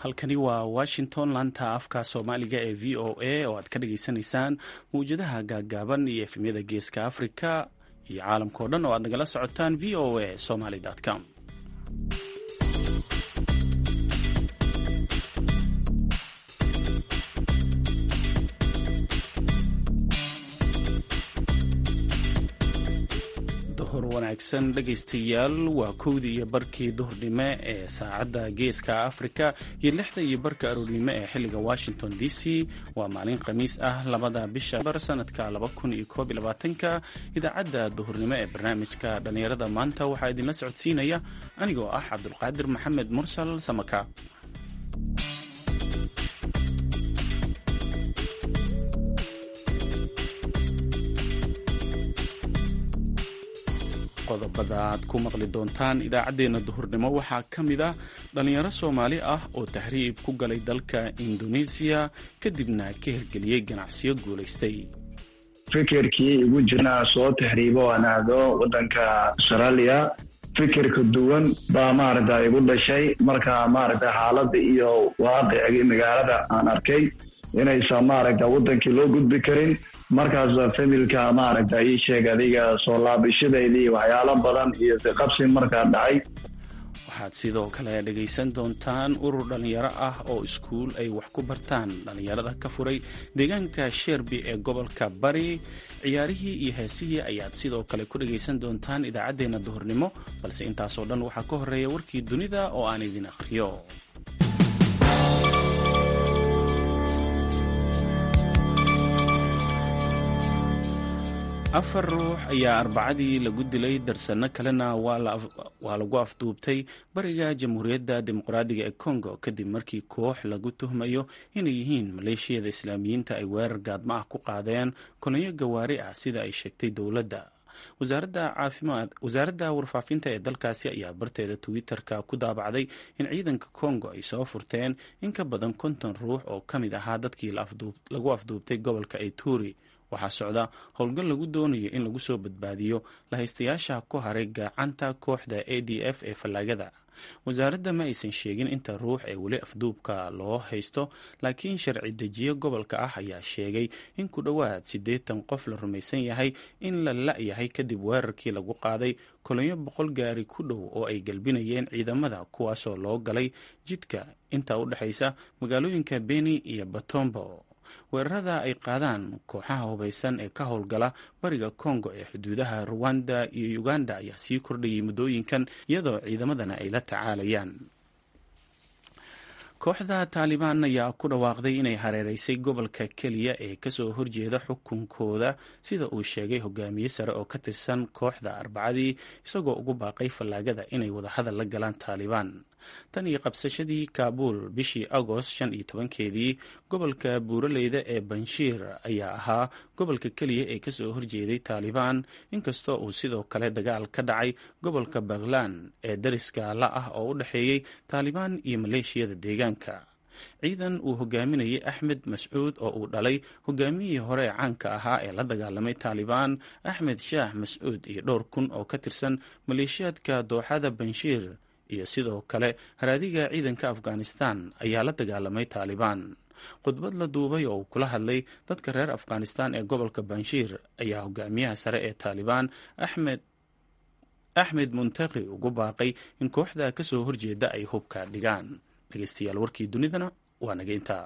halkani waa washington laanta afka soomaaliga ee v o a oo aad ka dhageysanaysaan mawjadaha gaaggaaban iyo efemyada geeska africa iyo caalamkao dhan oo aad nagala socotaan v o a somaly com duhur wanaagsan dhegaystayaal waa kowdii iyo barkii duhurnimo ee saacadda geeska afrika iyo lixda iyo barka aroornimo ee xilliga washington d c waa maalin khamiis ah labada bisha bar sanadka ka idaacadda duhurnimo ee barnaamijka dhallinyarada maanta waxaa idinla socodsiinaya anigoo ah cabdulqaadir maxamed mursal samaka qodobada aad ku maqli doontaan idaacaddeenna duhurnimo waxaa ka mid ah dhallinyaro soomaali ah oo tahriib ku galay dalka indoneesiya kadibna ka hirgeliyey ganacsiyo guulaystay fikirkii igu jirnaa soo tahriibo aan aado waddanka austraaliya fikirka duwan baa maaragta igu dhashay marka maaragta xaaladda iyo waaqicii magaalada aan arkay inaysan maaragta waddankii loo gudbi karin markaas familka maaragta ii sheeg adiga soo laabashadaydii waxyaalo badan iyo siqabsi markaa dhacay waxaad sidoo kale dhegaysan doontaan urur dhallinyaro ah oo iskuul ay wax ku bartaan dhallinyarada ka furay deegaanka sherbi ee gobolka bari ciyaarihii iyo heesihii ayaad sidoo kale ku dhegaysan doontaan idaacaddeenna duhurnimo balse intaasoo dhan waxaa ka horeeya warkii dunida oo aan idin akhriyo afar ruux ayaa arbacadii lagu dilay darsanno kalena waa lagu afduubtay bariga jamhuuriyadda dimuqraadiga ee congo kadib markii koox lagu tuhmayo inay yihiin maleeshiyada islaamiyiinta ay weerar gaadma ah ku qaadeen kolonyo gawaari ah sida ay sheegtay dowladda wasaaradda warfaafinta ee dalkaasi ayaa barteeda twitter-ka ku daabacday in ciidanka congo ay soo furteen in ka badan konton ruux oo ka mid ahaa dadkii lagu afduubtay gobolka ituri waxaa socda howlgal lagu doonayo in lagu soo badbaadiyo lahaystayaasha ku haray gacanta kooxda a d f ee fallaagada wasaaradda ma aysan sheegin inta ruux ee weli afduubka loo haysto laakiin sharci dejiye gobolka ah ayaa sheegay in ku dhowaad siddeetan qof la rumaysan yahay in la la-yahay kadib weerarkii lagu qaaday kolonyo boqol gaari ku dhow oo ay galbinayeen ciidamada kuwaasoo loo galay jidka inta u dhexaysa magaalooyinka beni iyo batombo weerarada ay qaadaan kooxaha hubaysan ee ka howlgala bariga congo ee xuduudaha ruwanda iyo uganda ayaa sii kordhayay muddooyinkan iyadoo ciidamadana ay la tacaalayaan kooxda taalibaan ayaa ku dhawaaqday inay hareereysay gobolka keliya ee kasoo horjeeda xukunkooda sida uu sheegay hogaamiye sare oo ka tirsan kooxda arbacadii isagoo ugu baaqay fallaagada inay wadahadal la galaan taalibaan tan iyo qabsashadii kaabuul bishii agost shan iyo tobankeedii gobolka buuraleyda ee banshiir ayaa ahaa gobolka keliya ee kasoo horjeeday taalibaan inkastoo uu sidoo kale dagaal ka dhacay gobolka bakhlan ee dariska la ah oo u dhexeeyey taalibaan iyo maleeshiyada deegaanka ciidan uu hogaaminayay axmed mascuud oo uu dhalay hogaamiyihii hore ee caanka ahaa ee la dagaalamay taalibaan axmed shaah mascuud iyo dhowr kun oo ka tirsan maleeshiyaadka dooxada banshiir iyo sidoo kale haraadiga ciidanka afghanistan ayaa la dagaalamay taalibaan khudbad la duubay oo uu kula hadlay dadka reer afghanistan ee gobolka banshiir ayaa hogaamiyaha sare ee taalibaan axmed axmed muntaqi ugu baaqay in kooxda kasoo horjeeda ay hubka dhigaan dhegeystayaal warkii dunidana waa naga intaa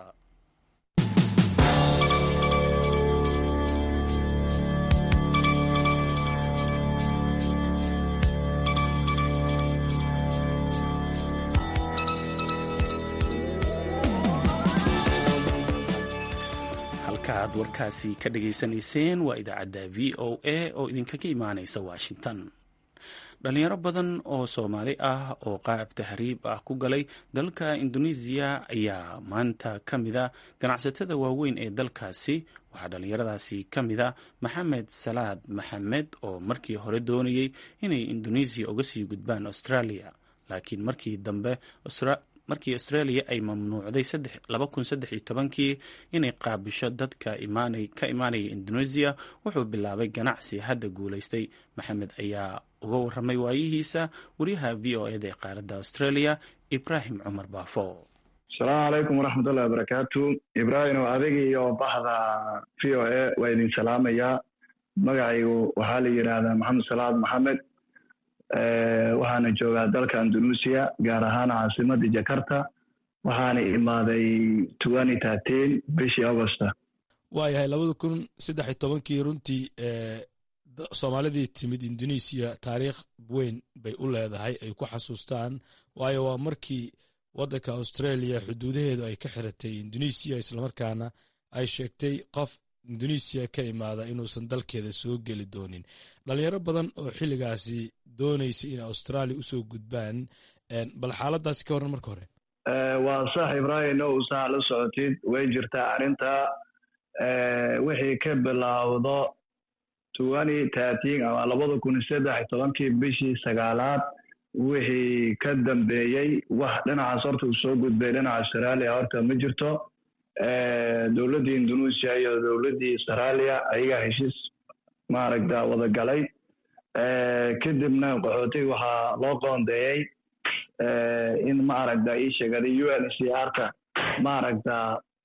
aad warkaasi ka dhageysanayseen waa idaacadda v o a oo idinkaga imaaneysa washington dhalinyaro badan oo soomaali ah oo qaab tahriib ah ku galay dalka indoneesiya ayaa maanta ka mida ganacsatada waaweyn ee dalkaasi waxaa dhalinyaradaasi ka mida maxamed salaad maxamed oo markii hore doonayey inay indoneesiya uga sii gudbaan australia laakiin markii dambe markii australia ay mamnuucday kii inay qaabisho dadka ka imaanaya indoneesiya wuxuu bilaabay ganacsi hadda guulaystay maxamed ayaa uga waramay waayihiisa wariyaha v o eda ee qaaradda australia ibraahim cumar baafo asalaamu calaykum waraxmatullahi wabarakaatu ibraahim oo adig iyo baxda v o a waa idin salaamayaa magacaygu waxaa la yidhaahdaa maxamed salaad maxamed waxaana joogaa dalka andalusia gaar ahaan caasimadda jakarta waxaana imaaday twenty thirteen bishii augusta waayahay labada kun saddex iyo tobankii runtii soomaalidii timid indonesiya taariikh weyn bay u leedahay ay ku xasuustaan waayo waa markii waddanka australia xuduudaheedu ay ka xiratay indonesiya islamarkaana ay sheegtay qof indonesiya ka imaada inuusan dalkeeda soo geli doonin dhalinyaro badan oo xilligaasi doonaysa in australia usoo gudbaan bal xaaladaasi ka waran marka hore waa sax ibraahim o saa la socotid way jirtaa arrinta wixii ka bilaawdo twenty thirteen ama labada kun saddex iyo tobankii bishii sagaalaad wixii ka dambeeyey wax dhinacaas horta uu soo gudbay dhinaca australia horta ma jirto dowladdii indonesia iyo dowladdii australia ayagaa heshiis maaragta wada galay kadibna qaxootiga waxaa loo qoondeeyey in maaragta ii sheegaday u n c r ka maaragta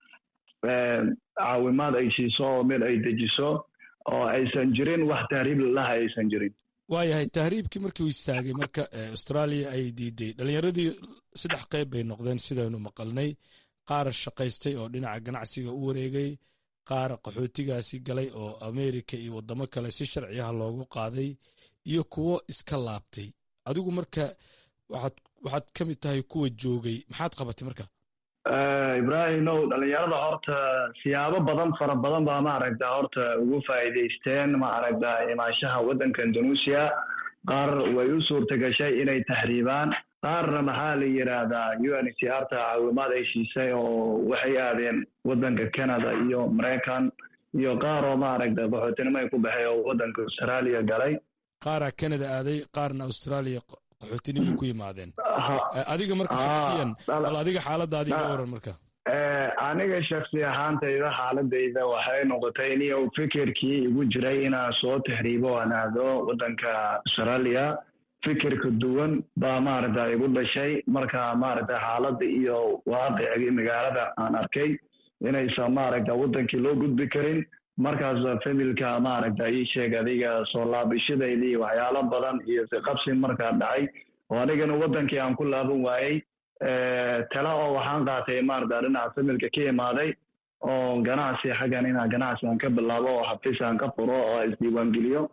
caawimaad ay siiso oo meel ay dejiso oo aysan jirin wax tahriib lalaha aysan jirin waayahay tahriibkii markii uu istaagay marka australia ay diiday dhalinyaradii saddex qayb bay noqdeen sidaynu maqalnay qaar shaqaystay oo dhinaca ganacsiga u wareegay qaar qaxootigaasi galay oo america iyo waddamo kale si sharciyaha loogu qaaday iyo kuwo iska laabtay adigu marka waxaad waxaad ka mid tahay kuwa joogay maxaad qabatay marka ibraahim ow dhalinyarada horta siyaabo badan fara badan baa maaragta horta ugu faa'iidaysteen maaragta imaanshaha waddanka indonesia qaar way u suurta gashay inay tahriibaan qaarna maxaa la yidhaahdaa u n c r ta caawimaad ay siisay oo waxay aadeen waddanka canada iyo maraykan iyo qaar oo maaragta qaxootinimo ay ku baxay oo waddanka australia galay qaaraa canada aaday qaarna australia qaxootinimay ku yimaadeen adiga marka shaksiyan bal adiga xaaladda adiga waran marka aniga shaksi ahaantayda xaaladayda waxay noqotay iniyo fikirkii igu jiray inaan soo tahriibo aan aado waddanka australia fikirka duwan baa maaragta igu dhashay marka maaragta xaaladda iyo waaqicigii magaalada aan arkay inaysan maaragta waddankii loo gudbi karin markaas familka maaragta ii sheeg adiga soo laabashadaydii waxyaalo badan iyo siqabsi markaa dhacay oo anigana waddankii aan ku laaban waayey tala oo waxaan qaatay maaragta dhinaca familka ka imaaday oo ganacsi xaggan inaa ganacsi aan ka bilaabo oo xafiis aan ka furo oo isdiiwaangeliyo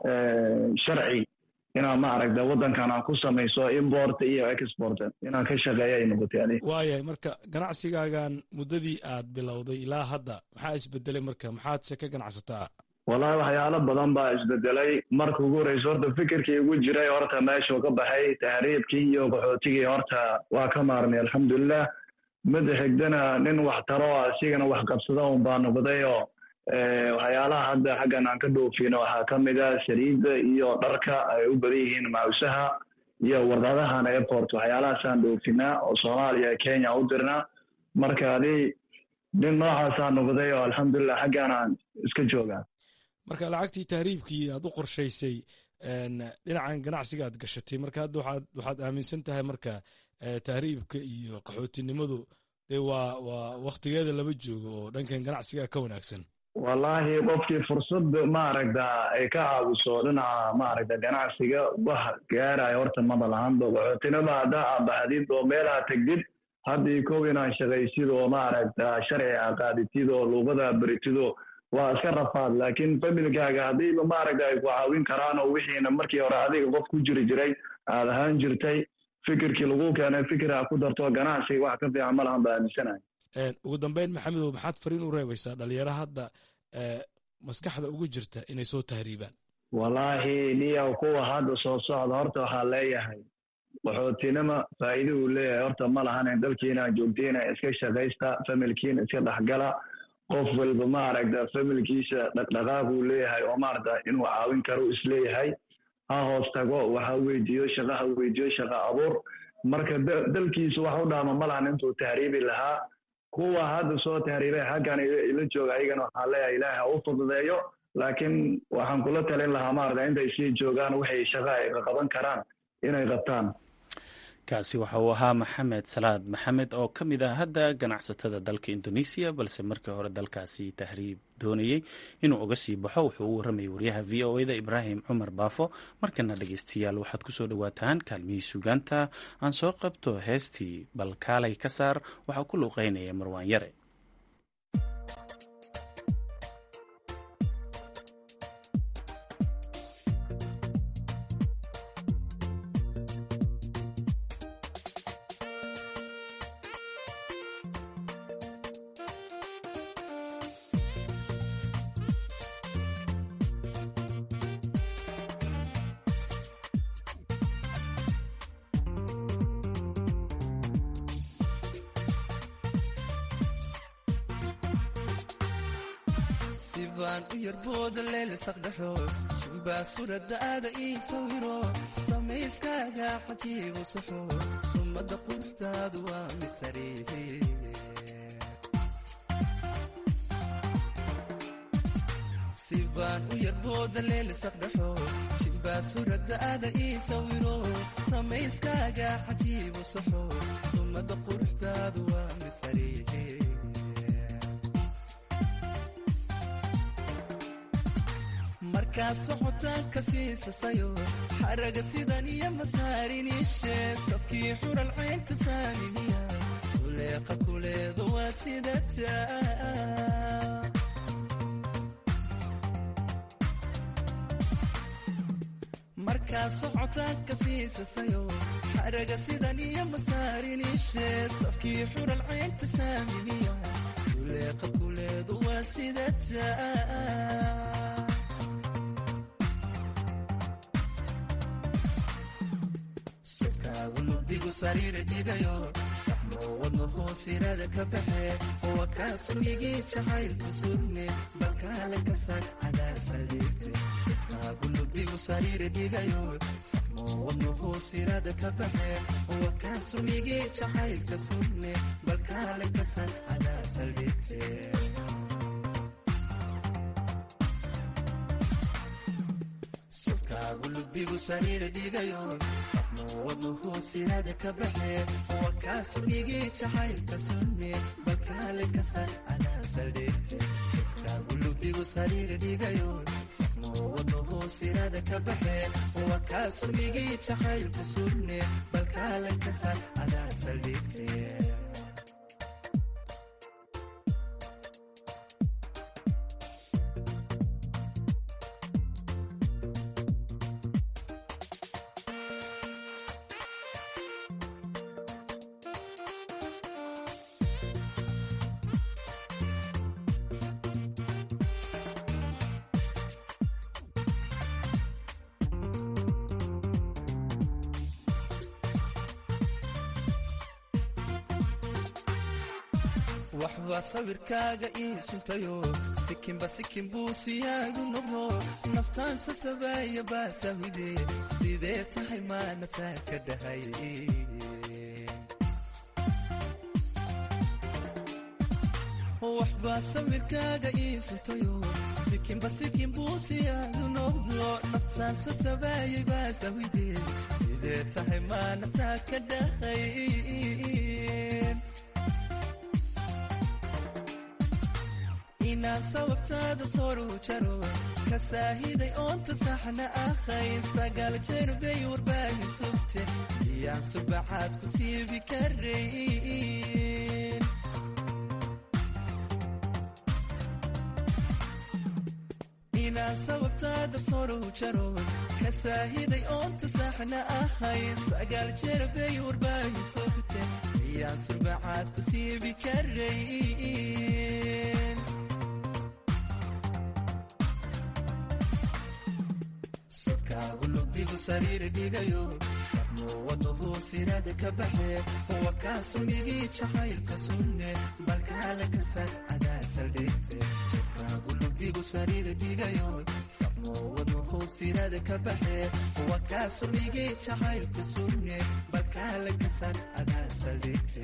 sharci inaan maaragta waddankan aan ku samayso import iyo export inaan ka shaqeeyo ay noqotay adig waayahay marka ganacsigaagan muddadii aad bilowday ilaa hadda maxaa isbedelay marka maxaadse ka ganacsataa wallahi waxyaalo badan baa isbedelay marka ugu horreysa horta fikirkii igu jiray horta meeshuu ka baxay tahriibkii iyo qaxootigii horta waa ka maarmay alxamdulilah mida xigdana nin wax taro asigana wax qabsada un baa noqday oo waxyaalaha hadda xaggan aan ka dhoofino waxaa ka mid a saliidda iyo dharka ay u badan yihiin mawsaha iyo warqadahan airport waxyaalahaasaan dhoofinaa oo soomaaliya kenya u dirnaa marka adi nin noocaasaa noqday oo alxamdulilah xaggan aan iska joogaa marka lacagtii tahriibkii aad u qorshaysay dhinacan ganacsiga aad gashatay marka hadda waxaad waxaad aaminsan tahay marka tahriibka iyo qaxootinimadu dee waa waa waktigeeda lama joogo oo dhankan ganacsiga ka wanaagsan wallahi qofkii fursad maaragta ay ka caawiso dhinaca maaragta ganacsiga wax gaaraya horta maba lahanba qaxootinima haddaa abaxdid oo meelaha tegdid haddii kow inaan shaqaysid oo maaragta sharci a qaaditid oo luuqada beritid oo waa iska rafaad laakiin familkaaga haddiiba maaragta ay ku caawin karaan oo wixiina markii hore adiga qof ku jiri jiray aad ahaan jirtay fikirkii lagu keenay fikir a ku darto ganacsiga wax ka fiican ma lahan ba aaminsanahay ugu dambeyn maxamedow maxaad fariin u reebaysaa dhalinyaro hadda maskaxda ugu jirta inay soo tahriibaan wallaahi niya kuwa hadda soo socda horta waxaa leeyahay qaxootinima faa'iida uu leeyahay horta ma lahanen dalkiina joogtiina iska shaqaysta familkiina iska dhexgala qof walba maaragta familkiisa dhaqdhaqaaq uu leeyahay oo maaragta inuu caawin karo isleeyahay ha hoos tago waxa weydiiyo shaqa ha weydiiyo shaqa abuur marka dalkiisa wax u dhaama ma lahan intuu tahriibi lahaa kuwa hadda soo tahriibay xaggan ila jooga ayagana waxaa leeyahay ilaahi ha u fududeeyo laakiin waxaan kula talin lahaa maarata intay sii joogaan waxay shaqa ay qaban karaan inay qabtaan kaasi waxa uu ahaa maxamed salaad maxamed oo ka mid ah hadda ganacsatada dalka indoneesiya balse markii hore dalkaasi tahriib doonayey inuu uga sii baxo wuxuu u warramayay waryaha v o eda ibraahim cumar baafo markana dhegeystayaal waxaad kusoo dhowaataan kaalmihii sugaanta aan soo qabto heestii balkaalay ka saar waxaa ku luuqeynaya marwaan yare sibaan u yarbooda leelisaqdhaxo jimbaa suradaada ii sawiro samayskaaga xajiibu saxo summadda quruxdaadu waa misariihe sibaan u yarbooda leelisaqdhaxo jimbaa suradaada ii sawiro samayskaaga xajiibu saxo summadda quruxdaadu waa misariihe markaa socotaanka siisasayo xaraga sidan iyo masaariniishe safkii xural caynta saamimiya suleeqa kuleedu waa sidataa markaa socotaanka siisasayo xaraga sidan iyo masaariniishe safkii xural caynta saamimiya suleeqa kuleedu waa sidataa lubigu sariira dhigayo saxmo wadno hoosirada ka baxe wa kaasugigii jacaylku surme balkaale ka sag cadaar saldhigte sudkaagu lubigu sariira dhigayo saxmo wadno hoosirada ka baxe wa kaasugigii jacaylka surme balkaale ka sag cadaar saldhigte sudkaagu lubigu sariira dhigayo saxmo wadno hoosirada ka baxe wa kaasugigii jacaylka surme balkaale ka sag cadaa saldhigte sudkaagu lubigu sariira dhigayo saxmo wadno hoosirada ka baxe wa kaasugigii jacaylka surme balkaale ka sag cadaa saldhigte waxbaa sawirkaaga ii suntayo sikinba sikin buu siyaadu noqdo naftaansa sabaaya baasahide sidee tahay maanasaa ka dhahay waxbaa sawirkaaga ii suntayo sikinba sikin buu siyaadu noqdo naftaansa sabaaya baasahide sidee tahay maanasaa ka dhahay inaan sababtaada soru jaro ka saahiday oonta saxna ahay sagaal jeer bay warbaahi sugte iyaan subaxaad ku siibi karayn inaan sababtaada soru jaro ka saahiday oonta saxna ahay sagaal jeer bay warbaahi sugte iyaan subaxaad ku siibi karayn sodkaagu lubigu sariira dhigayo saxmo wadno hoosirada ka baxe wa kaasumigii jacaylka sunne balkaale ka sag cadaa saldhigte sodkaagu lubigu sariira dhigayo saxmo wadno hoosirada ka baxe wa kaasumigii jacaylka sunne balkaale ka sag cadaa saldhigte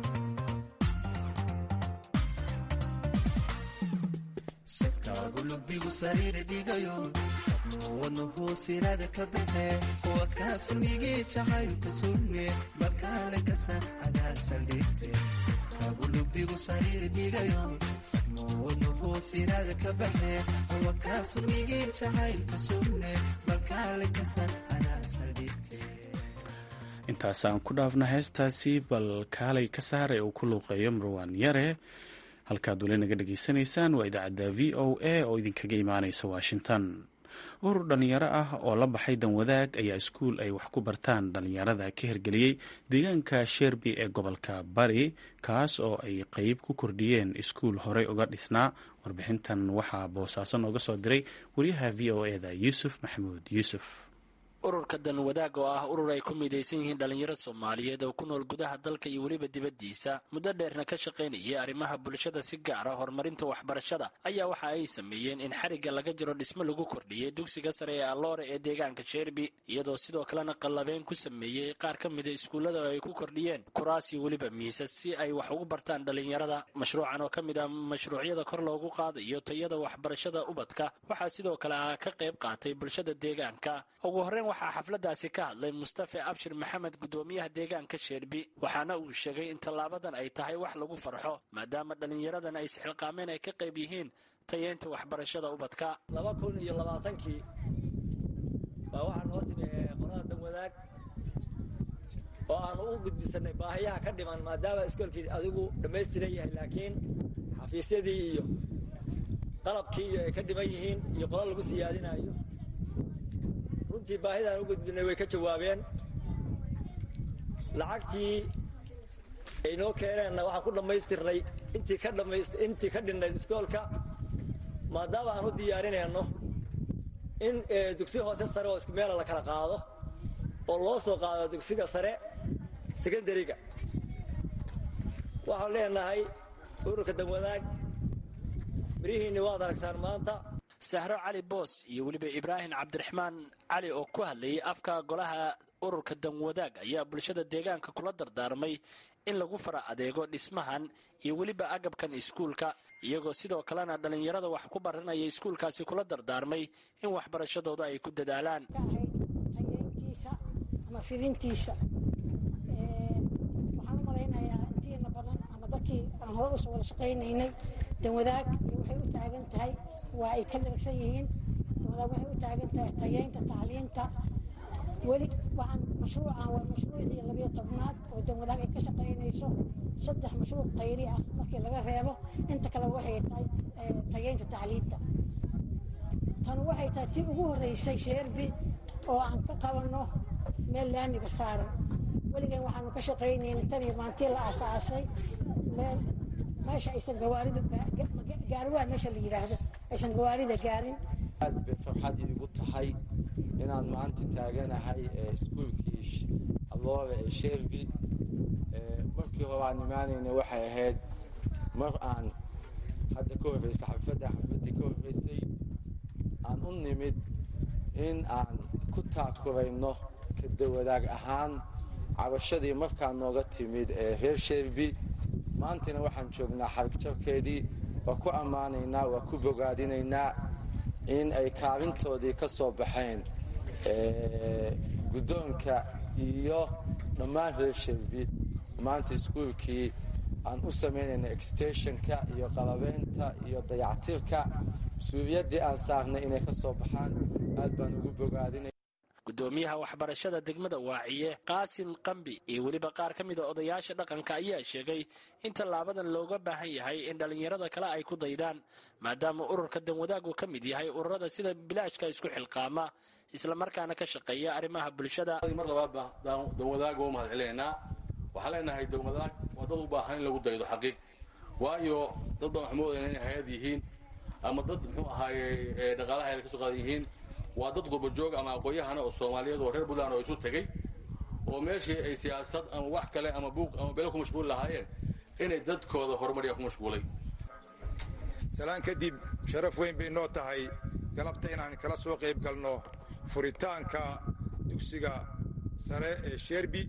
sodkaagu lubigu lubigu sariir dhigayo sabno wadnuhu sirada ka baxe kuwa kaasmigii jacaylka sunne balkaale kasan adaa saldhigte sodkaagu lubigu sariir dhigayo sabno wadnuhu sirada ka baxe kuwa kaasmigii jacaylka sunne balkaale kasan adaa saldhigte intaasaan ku dhaafna heestaasi bal kaalay ka saar ee uu ku luuqeeyo marwaan yare halkaad weli naga dhegaysanaysaan waa idaacadda v o a oo idinkaga imaanaysa washington urur dhallinyaro ah oo la baxay danwadaag ayaa iskuul ay wax ku bartaan dhallinyarada ka hirgeliyey deegaanka sherbi ee gobolka bari kaas oo ay qeyb ku kordhiyeen iskuul horey uga dhisnaa warbixintan waxaa boosaaso nooga soo diray wariyaha v o e da yuusuf maxamuud yuusuf ururka danwadaag oo ah urur ay ku midaysan yihiin dhallinyaro soomaaliyeed oo ku nool gudaha dalka iyo weliba dibaddiisa muddo dheerna ka shaqaynayay arrimaha bulshada si gaara horumarinta waxbarashada ayaa waxa ay sameeyeen in xarigga laga jiro dhismo lagu kordhiyey dugsiga sare ee alloore ee deegaanka sheerbi iyadoo sidoo kalena qallabeen ku sameeyey qaar ka mida iskuullada oo ay ku kordhiyeen kuraas iyo weliba miisas si ay wax ugu bartaan dhallinyarada mashruucan oo ka mid ah mashruucyada kor loogu qaadayo tayada waxbarashada ubadka waxaa sidoo kale ah ka qayb qaatay bulshada deegaanka ugu horreyn waxaa xafladaasi ka hadlay mustafe abshir maxamed guddoomiyaha deegaanka sheerbi waxaana uu sheegay in tallaabadan ay tahay wax lagu farxo maadaama dhallinyaradan ay isxilqaameen ay ka qayb yihiin tayeynta waxbarashada ubadka laba kun iyo labaatankii baa waxaa noo timi qolada danwadaag oo aanu u gudbisanay baahiyaha ka dhiman maadaama iskoolkii adigu dhammaystiran yahay laakiin xafiisyadii iyo qalabkii iyo ay ka dhiman yihiin iyo qolo lagu siyaadinayo runtii baahidaan u gudbinay way ka jawaabeen lacagtii ay noo keeneenna waxaan ku dhammaystirnay intii ka dhammayst intii ka dhinnayd iskoolka maadaama aan u diyaarinayno in dugsi hoose sare oo isku meela la kala qaado oo loo soo qaado dugsiga sare secondariga waxaan leenahay ururka danwadaag mirihiinni waad aragtaan maanta sahro cali boos iyo weliba ibraahim cabdiraxmaan cali oo ku hadlayay afka golaha ururka danwadaag ayaa bulshada deegaanka kula dardaarmay in lagu fara adeego dhismahan iyo weliba agabkan iskuulka iyagoo sidoo kalena dhallinyarada wax ku baranaya iskuulkaasi kula dardaarmay in waxbarashadooda ay ku dadaalaan tayeyntiisa ama fidintiisa waxaan u malaynayaa intiina badan ama dadkii aan hore usoo wada shaqaynaynay danwadaag waxay u taagan tahay waa ay ka dharagsan yihiin danwadaag waxay u taagan tahay tayeynta tacliinta weli waxaan mashruucan waa mashruucii labiyo tobnaad oo danwadaag ay ka shaqaynayso saddex mashruuc qayri ah markii laga reebo inta kale waxay tahay tayeynta tacliinta tan waxay tahay tii ugu horreysay sheerbi oo aan ka qabanno meel laamiga saaran weligan waxaanu ka shaqaynayna tan iyo maantii la aasaasay meel meesha aysan gawaaridu gaariwaa meesha la yidhaahdo aysan gawaarida gaarin aad bay farxad iigu tahay inaan maanta taaganahay iskuulkii alloore ee sheerbi markii hore aan imaanayna waxay ahayd mar aan hadda ka horreysay xafadda xafaddii ka horreysay aan u nimid in aan ku taakurayno kadawadaag ahaan cabashadii markaa nooga timid ee reer sheerbi maantana waxaan joognaa xarigjabkeedii waa ku ammaanaynaa waa ku bogaadinaynaa in ay kaalintoodii ka soo baxeen guddoonka iyo dhammaan reer sheerbi maanta iskuulkii aan u samaynayna extenshonka iyo qalabeynta iyo dayactirka mas-uuliyaddii aan saarnay inay ka soo baxaan aad baan ugu bogaadinay gudoomiyaha waxbarashada degmada waaciye qaasim qambi iyo weliba qaar ka mida odayaasha dhaqanka ayaa sheegay in tallaabadan looga baahan yahay in dhallinyarada kale ay ku daydaan maadaama ururka danwadaagu ka mid yahay ururada sida bilaashka isku xilqaama islamarkaana ka shaqeeya arrimaha bulshada mar labaadba danwadaag waa u mahad celinaynaa waxaan leenahay danwadaag waa dad u baahan in lagu daydo xaqiiq waayo dad baan wax moodayna inay hay-ad yihiin ama dad muxuu ahaaye dhaqaalaha ay ka soo qaadan yihiin waa dad gurbajoog ama aqoon-yahana oo soomaaliyeed oo reer puntland oo isu tegey oo meeshii ay siyaasad ama wax kale ama buuq ama belo ku mashquuli lahaayeen inay dadkooda horumariya ku mashquulay salaan kadib sharaf weyn bay noo tahay galabta inaan kala soo qayb galno furitaanka dugsiga sare ee sheerbi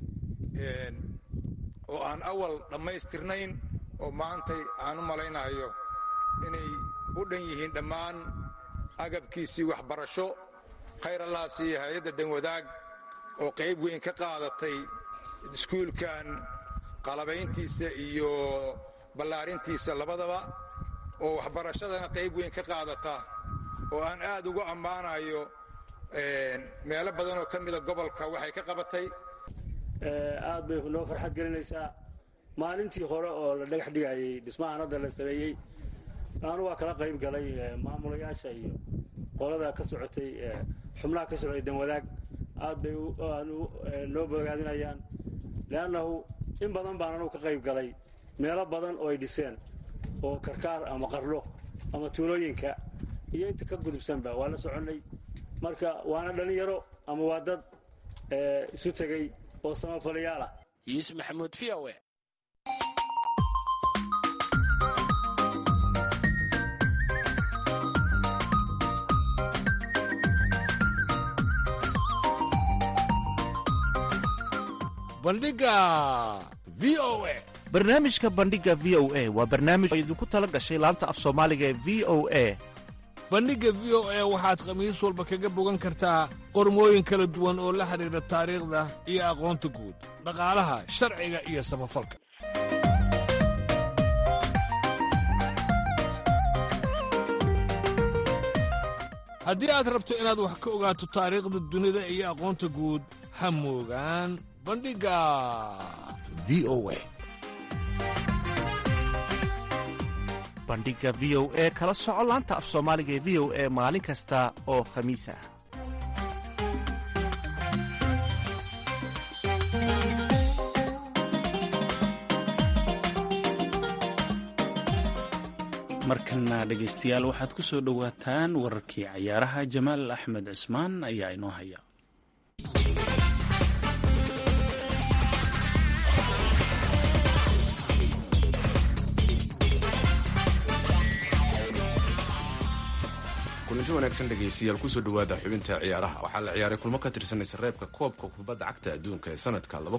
oo aan awal dhammaystirnayn oo maantay aan u malaynayo inay u dhan yihiin dhammaan agabkiisii waxbarasho khayr allah siiya hay-adda danwadaag oo qayb weyn ka qaadatay iskuulkan qalabayntiisa iyo ballaarintiisa labadaba oo waxbarashadana qayb weyn ka qaadata oo aan aad ugu ammaanayo meelo badan oo ka mida gobolka waxay ka qabatay aad bay noo farxad gelinaysaa maalintii hore oo la dhagax dhigayay dhismahan hadda la sameeyey anu waa kala qayb galay maamulayaasha iyo qolada ka socotay xubnaha ka socday danwadaag aad bay noo bogaadinayaan leannahu in badan baan anugu ka qayb galay meelo badan oo ay dhiseen oo karkaar ama qarlo ama tuulooyinka iyo inta ka gudubsanba waa la soconnay marka waana dhallinyaro ama waa dad isu tegey oo samafalayaal ah yuusuf maxamuud v o e bandhiga v o e barnaamijka bandhiga v o a waa barnaamij oo idinku tala gashay laanta af soomaaliga ee v o a bandhigga v o e waxaad khamiis walba kaga bogan kartaa qormooyin kala duwan oo la xidhiidha taariikhda iyo aqoonta guud dhaqaalaha sharciga iyo samafalka haddii aad rabto inaad wax ka ogaato taariikhda dunida iyo aqoonta guud ha moogaan bandhigga v o e bandhiga v o e kala soco laanta af soomaaliga ee v o e maalin kasta oo khamiis ah markana dhegaystayaal waxaad ku soo dhowaataan wararkii cayaaraha jamaal axmed cismaan ayaa inoo haya kulanti wanaagsan dhegaystayaal kusoo dhowaada xubinta ciyaaraha waxaa la ciyaaray kulmo ka tirsan isreebka koobka kubadda cagta adduunka ee sanadka lagu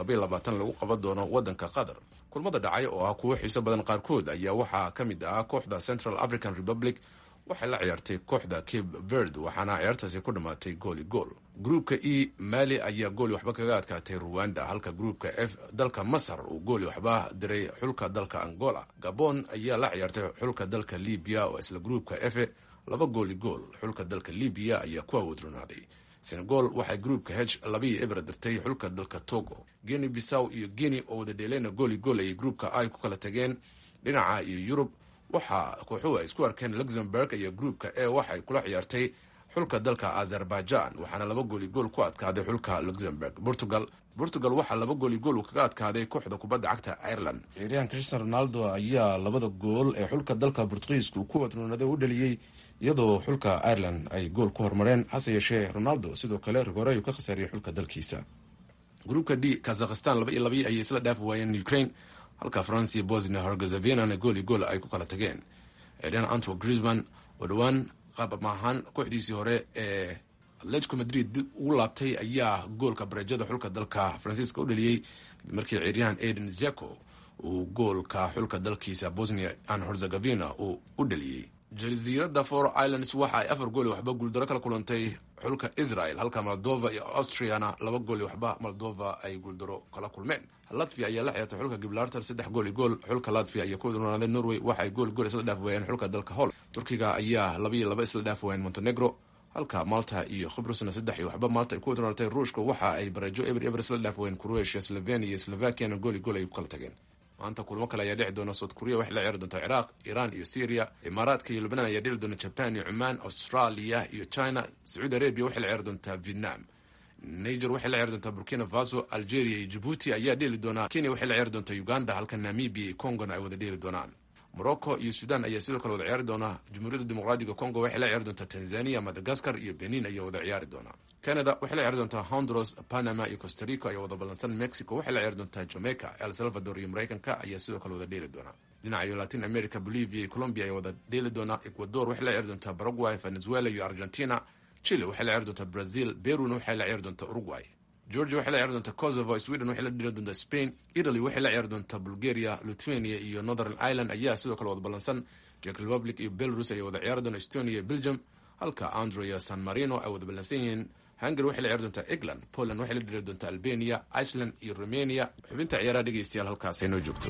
qaban doono wadanka qatar kulmada dhacay oo ah kuwo xiiso badan qaarkood ayaa waxaa ka mid ah kooxda central african republic waxay la ciyaartay kooxda cape verd waxaana ciyaartaasi ku dhammaatay gooli gool gruupka e mali ayaa gooli waxba kaga adkaatay ruwanda halka gruupka f dalka masar uu gooli waxba diray xulka dalka angola gabon ayaa la ciyaartay xulka dalka libiya oo isla gruupka f laba gooli gool xulka dalka libiya ayaa ku awoodronaaday senegal waxay gruupka h labaiyo ebra dirtay xulka dalka togo geni bisaw iyo geni oo wada dheeleyna gooli gool ayay gruupka ay ku kala tageen dhinaca iyo yurub waxaa kooxuhu ay isku arkeen luxemburg iyo gruupka e waxay kula ciyaartay xulka dalka azerbaijan waxaana laba gooli gool ku adkaaday xulka luxemburg portugal portugal waxaa laba gooli gool uu kaga adkaaday kooxda kubadda cagta ireland ciyaaryahan cristian ronaldo ayaa labada gool ee xulka dalka bortugiiska ku wadnoonaday u dhaliyey iyadoo xulka ireland ay gool ku hormareen hase yeeshee ronaldo sidoo kale rigore ayuu ka khasaariyey xulka dalkiisa gruupka d kazakhistan laba iyo labii ayay isla dhaafi waayeen ukraine halka francia bosnia hergezevinana gooli gool ay ku kala tageen ciyaaryahan anto grisman oo dhowaan qaab maahaan kooxdiisii hore ee atletico madrid dib ugu laabtay ayaa goolka bareejada xulka dalka faransiiska u dhaliyey kadib markii ciyaaryahan aden zeko uu goolka xulka dalkiisa bosnia an herzegavina uu u dhaliyey jasiiradda for islands waxa ay afar gooli waxba guuldaro kala kulantay xulka israel halka moldova iyo austriana laba gooli waxba moldova ay guuldaro kala kulmeen latvia ayaa la ciyaartay xulka gibraltar saddex gooli gool xulka latvia ayaa ku wadnoonaadeen norway waxa ay gooli gool isla dhaaf waayeen xulka dalka hol turkiga ayaa laba iyo laba isla dhaaf waayeen montenegro halka malta iyo khibrusna saddex iyo waxba malta ay ku wadnoonatay ruushka waxa ay barajo eber eber isla dhaaf waayeen croatia slovenia iyo slovakiana gooli gool ay ku kala tageen maanta kulmo kale ayaa dhici doona south korea waxay la ciyaari doontaa ciraaq iiraan iyo syria imaaraadka iyo lubnaan ayaa dheli doona jaban iyo cumaan australia iyo china sacuudi arabia waxay la ciyaari doontaa vietnam niger waxay la ciyaari doontaa burkina faso algeria iyo jabuuti ayaa dheeli doonaa kenya waxay la ciyaari doontaa uganda halka namibia iyo congona ay wada dheeli doonaan morocco iyo sudan ayaa sidoo kale wada ciyaari doona jamhuuriyadda dimuqraadiga congo waxay la ciyaari doontaa tanzania madagascar iyo benin ayaa wada ciyaari doona canada waxay la ciyaari doontaa honduras panama iyo costa rica ayaa wada ballansan mexico waxay la ciyaari doontaa jamaica el salvador iyo mareykanka ayaa sidoo kale wada dheeli doona dhinaca iyo latin america bolivia iyo colombia ayaa wada dheeli doona ecuador waxay la ciyaari doontaa paraguay venezuela iyo argentina chile waxay la ciyaari doontaa brazil peruna waxay la ciyaari doontaa uruguay georgia waxay la ciyaari doontaa kosovo sweden waxay la dheli doontaa spain italy waxay la ciyaari doontaa bulgaria lithuania iyo northern ireland ayaa sidoo kale wada ballansan czech republic iyo belarus ayaa wada ciyaari doona estonia iyo belgium halka andrea san marino ay wada ballansan yihiin hungary waxay la ciyaari doontaa england poland waxay la dhiri doontaa albania iceland iyo romania xubinta ciyaaraha dhegeystayaal halkaas ay noo joogto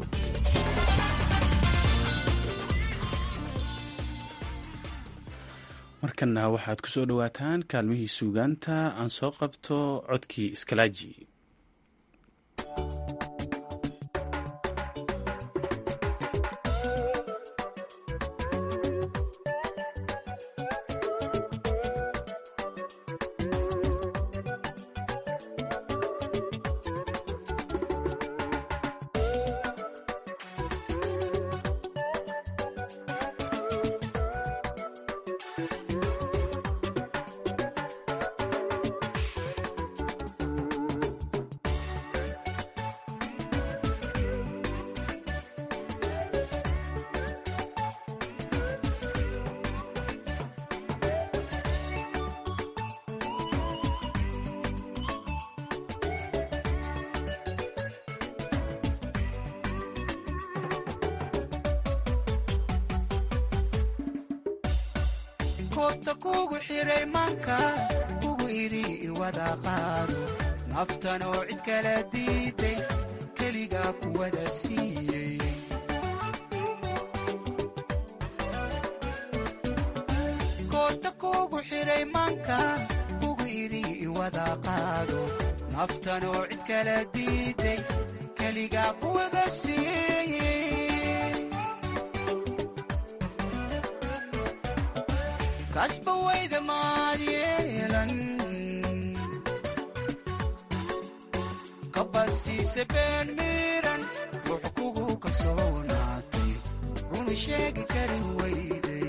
markana waxaad ku soo dhowaataan kaalmihii suugaanta aan soo qabto codkii iskalaaji koobta kugu xiray maanka ugu idhi iwada qaado naftanoo cid kala diiday keligaa kuwada siiyey koobta kugu xiray maanka ugu idhi iwada qaado naftanoo cid kala diiday keligaa kuwada siiyey kasba wayda maad yeelan kabadsiise been miiran ruux kugu kalsoonaatay runu sheegi kari wayday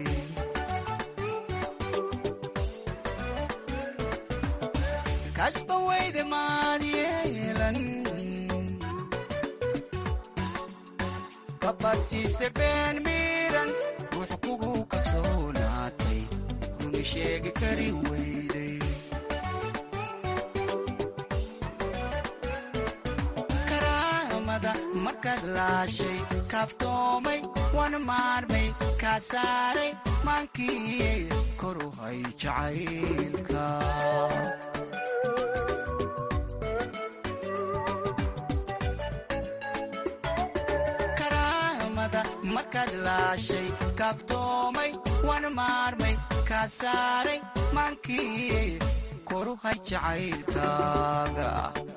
kasba wayda maad yeelan kabadsiise been miiran ruux kugu kalsoonaatay sheegi kari wayday karaamada markaad laashay kaaftoomay wana maarmay kaa saaray maankii koru hay jacaylka karaamada markaad laashay kaaftoomay wana maarmay kaa saaray maankii koru hay jacaylkaaga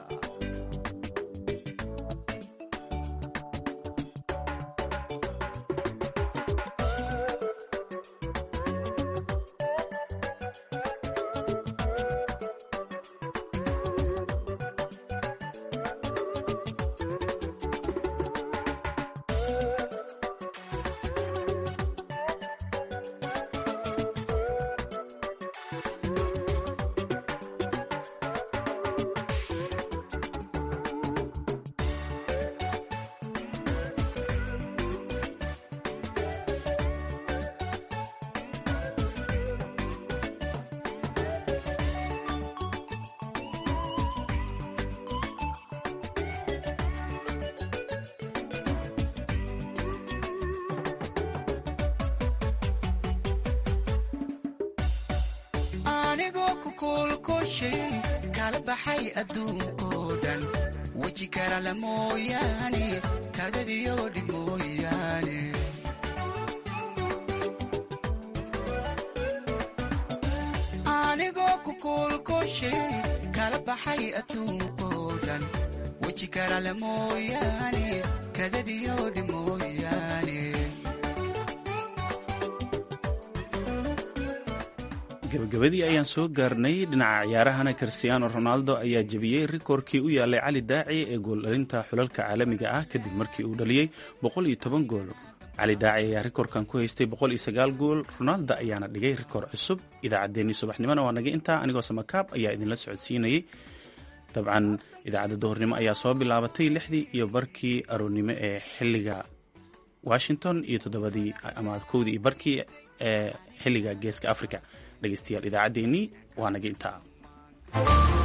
anigoo ku kuulkushay kala baxay adduunkoo dhan weji karala mooyaane kadadiyo dhib mooyaane anigoo ku kuulkushay kala baxay adduunkoo dhan weji karala mooyaane kadadiyo dhib mooyaane gabagabadii ayaan soo gaarnay dhinaca ciyaarahana cristiano ronaldo ayaa jebiyey rikoorkii u yaalay cali daaci ee gooldhalinta xulalka caalamiga ah kadib markii uu dhaliyey gool cali daaci ayaa rikoorkan ku haystay gool ronaldo ayaana dhigay rikoor cusub idaacaddeenii subaxnimona waa naga intaa anigoo samakaab ayaa idinla socodsiinayay dabcan idaacadda duhurnimo ayaa soo bilaabatay lixdii iyo barkii aroornimo ee xiliga washington iyo toddobadii ama kowdii iyo barkii ee xiliga geeska africa dhegeystayaal idaacaddeenii waa naga intaa